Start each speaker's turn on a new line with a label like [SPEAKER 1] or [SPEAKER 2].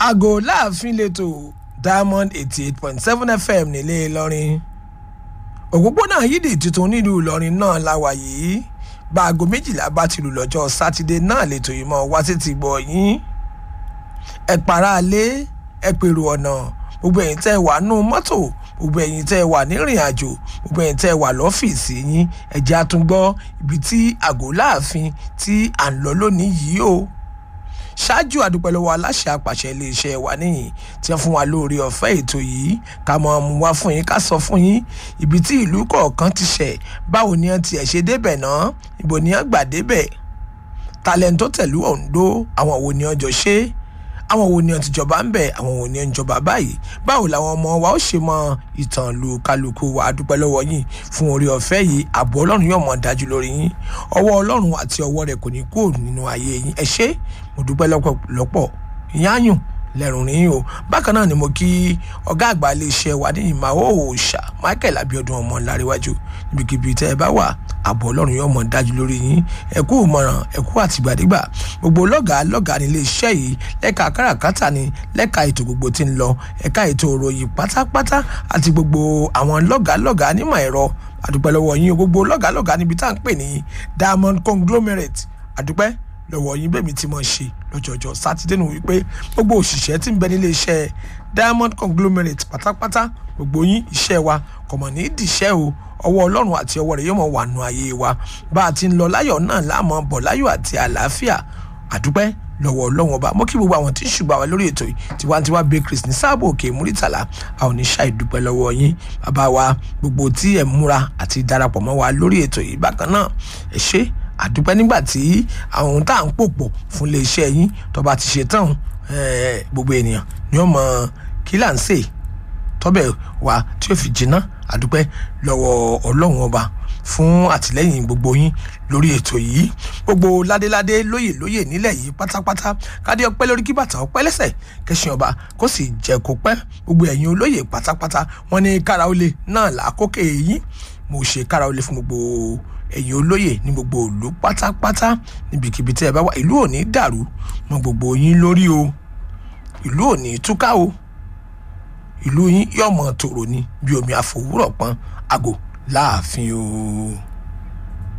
[SPEAKER 1] aago láàfin lẹ́tọ̀ diamond eighty eight point seven fm nílé ìlọrin òpópónà yídì tuntun nílùú ìlọrin náà la wà yìí bá aago méjìlá bá ti lù lọ́jọ́ sátidé náà lẹ́tọ̀ yìí mọ́ wá sí ti gbọ́ yín ẹ para alé ẹ pèrò ọ̀nà gbogbo ẹ̀yin tẹ́ ẹ wà nù mọ́tò gbogbo ẹ̀yin tẹ́ ẹ wà nírìn àjò gbogbo ẹ̀yin tẹ́ ẹ wà lọ́fíìsì yín ẹ̀jẹ̀ àtúngbọ́ ibi tí àgọ́ láàfin tí à ń lọ lónìí yìí o ṣáájú àdúpẹ́ lọ́wọ́ aláṣẹ àpàṣẹ iléeṣẹ́ wa níyìn tí wọ́n fún wa lórí ọ̀fẹ́ ètò yìí ká mọ̀ mú wá fún yín ká sọ fún yín ibi tí ìlú kọ̀ọ̀kan ti ṣẹ̀ báwo ni wọ́n tiẹ̀ ṣe débẹ̀ náà ibo ni wọ́n gbà débẹ̀ talento tẹ̀lú ondo àwọn wo ni wọ́n jọ ṣe àwọn wo ni wọ́n ti jọba ń bẹ̀ àwọn wo ni wọ́n ń jọba báyìí báwo làwọn ọmọ wa ó ṣe mọ ìtàn lu kálukú wa àdúpẹ́ lọ́wọ́ yín fún orí ọ̀fẹ́ yìí ààbò ọlọ́run yóò mọ̀ dájú lórí yín ọwọ́ ọlọ́run àti ọwọ́ rẹ̀ kò ní kúrò nínú ayé yín ẹ ṣé mo dúpẹ́ lọ́pọ̀lọpọ̀ ìyáyùn lẹ́rùn rí o bákan náà ni mo kí ọ̀gá àgbà iléeṣẹ́ wa ní ìmàwọ̀ òòṣà michael abiodun ọmọ ńláríwájú níbikíbi tẹ́ ẹ bá wà ààbò ọlọ́run yóò mọ̀ dájú lórí yín ẹ̀kú ìmọ̀ràn ẹ̀kú àtìgbàdégbà gbogbo lọ́gàá lọ́gàá ní iléeṣẹ́ yìí lẹ́ka káràkátà ni lẹ́ka ètò gbogbo tí ń lọ ẹ̀ka ètò òròyìn pátápátá àti gbogbo àwọn lọ́gàá lọ́gàá nímọ̀ ẹ̀rọ àdúpẹ́ lọ́wọ́ yín gbogbo lọ́gàá lọ́gàá níbi tá à ń pè ní diamond conglomerate àdúpẹ́ lọ́wọ́ yín bẹ́ẹ̀ mi ti mọ̀ ṣe lọ́jọ́jọ́ sátidé nù wípé gbogbo òṣìṣẹ́ tí ń bẹ nílé iṣẹ́ diamond conglomerate pátápátá gbogbo yín iṣẹ́ wa kò mọ̀ ní ìdíṣẹ́ o ọwọ́ ọlọ́run àti ọwọ́ rẹ̀ yóò mọ̀ wà nù ayé wa bá a ti ń lọ láyọ̀ náà láàmú bọ̀ láyọ̀ àti àlàáfíà àdúpẹ́ lọ́wọ́ ọlọ́run ọba mo kí gbogbo àwọn tí ń ṣùgbọ́n wa lórí ètò yìí tiwantiwa bakeries ní sáàbò òkè múrítàlá a ò ní ṣàì dúpẹ́ lọ́wọ́ yín bàbá wa gbogbo tí ẹ̀ múra àti darapọ̀ mọ́ wa lórí ètò yìí bákan náà ẹ ṣé àdúpẹ́ nígbà tí àwọn ohun tá à ń pòpọ̀ fún iléeṣẹ́ yín tó bá ti ṣe tán gbogbo ènìyàn ni ó mọ kí là ń sè tọ́bẹ̀ wa tí ó fi jiná àdúpẹ́ lọ́wọ́ ọlọ́run ọba fún àtìlẹ́yìn gbogbo yín lórí ètò yìí gbogbo ládéládé lóyè lóyè nílẹ̀ yìí pátápátá kádé ọpẹ́ lórí kí bàtà ọpẹ́ lẹ́sẹ̀ kẹsàn ọba kó sì jẹ́ kó pẹ́ gbogbo ẹ̀yin olóyè pátápátá wọn ní kára olè náà làákókè yín mo ṣe kára olè fún gbogbo ẹ̀yin olóyè ní gbogbo ìlú pátápátá níbikíbi tẹ́ ẹ bá wà ìlú ò ní dàrú mọ́ gbogbo yín lórí o ìlú ò ní túká o ìlú yín yọ̀mọ̀ tòrò ni bí omi àfòwúrọ̀ pọ́n àgò láàfin o.